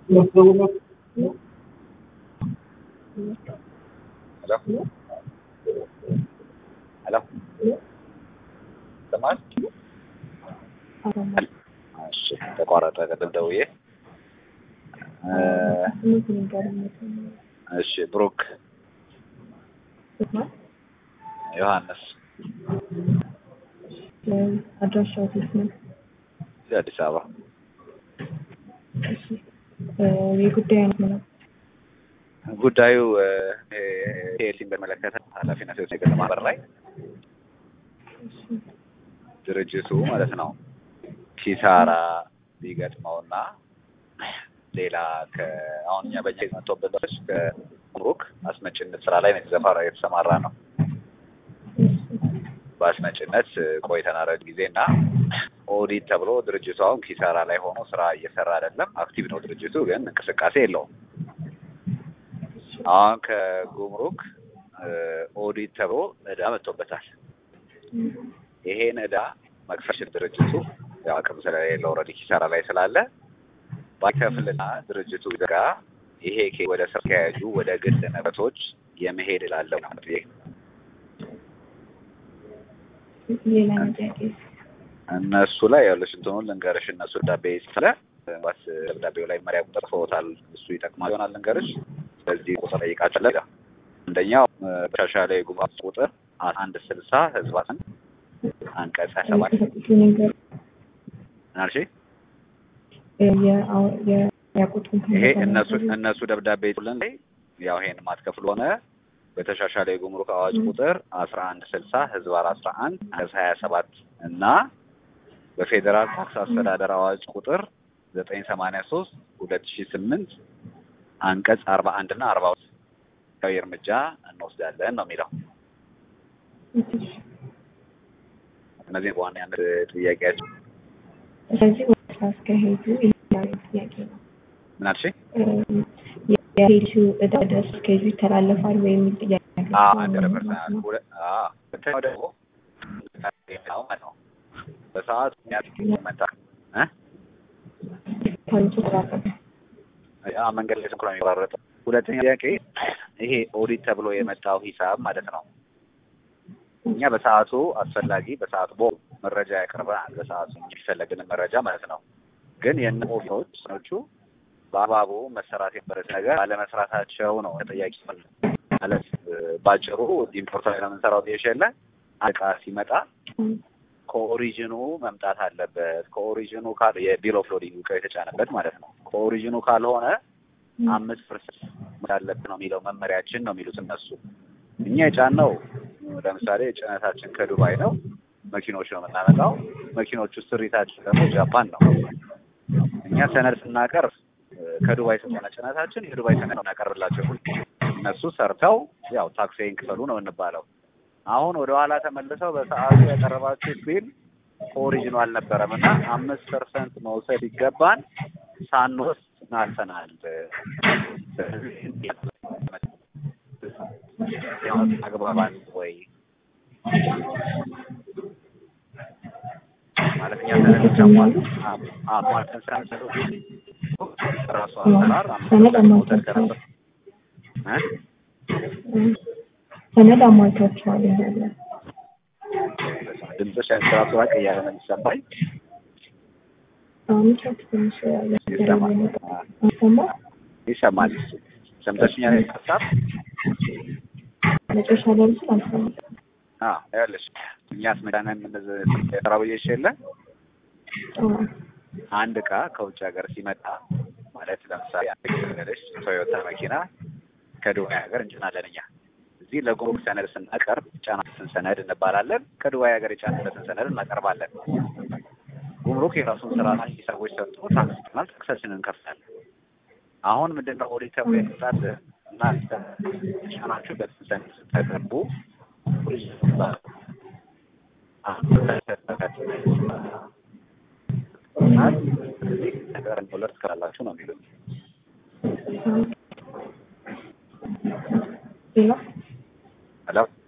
ሄሎ ሄሎ ይሰማል? እሺ ተቋረጠ። ቅድም ደውዬ እሺ ብሩክ ዮሐንስ አድራሻው የት ነው? እዚህ አዲስ አበባ እሺ የጉዳይ አይነት ምን ነው? ጉዳዩ ፒኤልሲን በመለከተ ኃላፊነት የወሰነ የግል ማህበር ላይ ድርጅቱ ማለት ነው ኪሳራ ሊገጥመውና ሌላ አሁን እኛ በጀት መጥቶበት ከጉምሩክ አስመጭነት ስራ ላይ የተዘፋራ የተሰማራ ነው። በአስመጭነት ቆይተናል ረጅም ጊዜ እና ኦዲት ተብሎ ድርጅቱ አሁን ኪሳራ ላይ ሆኖ ስራ እየሰራ አይደለም። አክቲቭ ነው ድርጅቱ ግን እንቅስቃሴ የለውም። አሁን ከጉምሩክ ኦዲት ተብሎ እዳ መጥቶበታል። ይሄን እዳ መክፈል ድርጅቱ ያው አቅም ስለሌለው ኦልሬዲ ኪሳራ ላይ ስላለ ባይከፍልና ድርጅቱ ጋር ይሄ ወደ ስራ ተያያዙ ወደ ግል ንብረቶች የመሄድ ላለው ጥያቄ ሌላ ጥያቄ እነሱ ላይ ያለሽ እንትኑን ልንገርሽ። እነሱ ደብዳቤ ስለ ባስ ደብዳቤው ላይ መሪያ ቁጥር ጽፎታል። እሱ ይጠቅማል ይሆናል ልንገርሽ። ስለዚህ ቁጥር ጠይቃቸለ አንደኛው በሻሻለ የጉባኤ ቁጥር አንድ ስልሳ ህዝባትን አንቀጽ ሀያ ሰባት ናልሽ ይሄ እነሱ እነሱ ደብዳቤ ቱልን ላይ ያው ይሄን ማትከፍል ሆነ በተሻሻለ የጉምሩክ አዋጅ ቁጥር አስራ አንድ ስልሳ ህዝባር አስራ አንድ አንቀጽ ሀያ ሰባት እና በፌዴራል ታክስ አስተዳደር አዋጅ ቁጥር ዘጠኝ ሰማንያ ሶስት ሁለት ሺ ስምንት አንቀጽ አርባ አንድ እና አርባ ሁለት እርምጃ እንወስዳለን ነው የሚለው። እነዚህ በዋናነት ጥያቄያቸው ስለዚህ ወደ ስራ አስኪያጁ ይሄዳል ጥያቄ ነው። ምን አልሽ? የሄዱ እዳ ወደ ስራ አስኪያጁ ይተላለፋል ወይ የሚል ጥያቄ ሀንድረድ ፐርሰንት። ሁለተኛው ደግሞ ነው በሰዓት መጣ መንገድ ላይ ስንኩራ የሚቆራረጠው። ሁለተኛ ጥያቄ ይሄ ኦዲት ተብሎ የመጣው ሂሳብ ማለት ነው። እኛ በሰዓቱ አስፈላጊ በሰዓቱ ቦ መረጃ ያቀርበናል። በሰዓቱ የሚፈለግን መረጃ ማለት ነው። ግን የነ ኦፊሶች ሰኖቹ በአግባቡ መሰራት የነበረት ነገር ባለመስራታቸው ነው ተጠያቂ ማለት ባጭሩ ኢምፖርት ላይ ነው የምንሰራው ብዬሽ የለ እቃ ሲመጣ ከኦሪጂኑ መምጣት አለበት። ከኦሪጂኑ ካል የቢል ኦፍ ሎዲንግ እቃው የተጫነበት ማለት ነው። ከኦሪጂኑ ካልሆነ አምስት ፐርሰንት አለብን ነው የሚለው መመሪያችን ነው የሚሉት እነሱ። እኛ የጫነው ለምሳሌ ጭነታችን ከዱባይ ነው፣ መኪኖች ነው የምናመጣው። መኪኖቹ ስሪታችን ደግሞ ጃፓን ነው። እኛ ሰነድ ስናቀርብ ከዱባይ ስለሆነ ጭነታችን የዱባይ ሰነድ ነው እናቀርብላቸው። እነሱ ሰርተው ያው ታክሴን ክፈሉ ነው እንባለው። አሁን ወደ ኋላ ተመልሰው በሰዓቱ ያቀረባችሁት ቢል ኦሪጂኑ አልነበረም እና አምስት ፐርሰንት መውሰድ ይገባን ሳንወስድ ናልፈናል። አግባባን ወይ ማለት እኛ ሰነዶች አሟልተን ስራ ራሱ አሰራር ሰነድ መውሰድ ከነበር ሰነድ አሟልታችኋል ይላል። ድምፅሽ ራሱ ራቅ እያለ ነው የሚሰማኝ። አሁን ቻት ትንሽ ይሰማ ይሰማል። ሰምተሽኛል? ሀሳብ መጨረሻ ላይ ምስል አልሰማም። ያለሽ እኛ አስመዳና የምንሰራ ብዬሽ የለ አንድ እቃ ከውጭ ሀገር ሲመጣ ማለት ለምሳሌ አንድ ቶዮታ መኪና ከዱባይ ሀገር እንጭናለን እኛ እዚህ ለጉምሩክ ሰነድ ስናቀርብ ጫናትን ሰነድ እንባላለን። ከዱባይ ሀገር የጫንበትን ሰነድ እናቀርባለን። ጉምሩክ የራሱን ስራ ሰዎች ሰጥቶ ታክስ ይሆናል። ታክሳችንን እንከፍላለን። አሁን ምንድን ነው ኦዲት ተብሎ የመጣት እና ጫናችሁ በትን ሰነድ ስተገቡ ነገር ሁለት ትከላላችሁ ነው የሚሉት። ሌላ ሄሎ